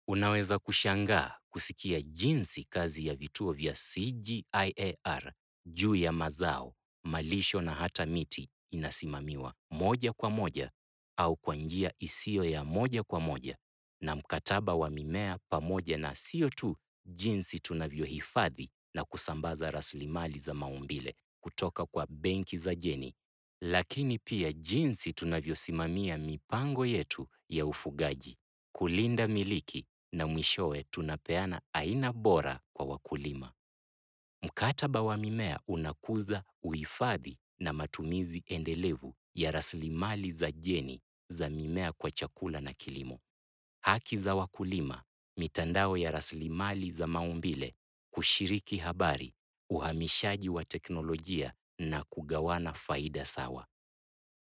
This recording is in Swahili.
Unaweza kushangaa kusikia jinsi kazi ya vituo vya CGIAR juu ya mazao, malisho na hata miti inasimamiwa moja kwa moja au kwa njia isiyo ya moja kwa moja na mkataba wa mimea pamoja na sio tu jinsi tunavyohifadhi na kusambaza rasilimali za maumbile kutoka kwa benki za jeni, lakini pia jinsi tunavyosimamia mipango yetu ya ufugaji, kulinda miliki na mwishowe tunapeana aina bora kwa wakulima. Mkataba wa mimea unakuza uhifadhi na matumizi endelevu ya rasilimali za jeni za mimea kwa chakula na kilimo. Haki za wakulima, mitandao ya rasilimali za maumbile, kushiriki habari, uhamishaji wa teknolojia na kugawana faida sawa.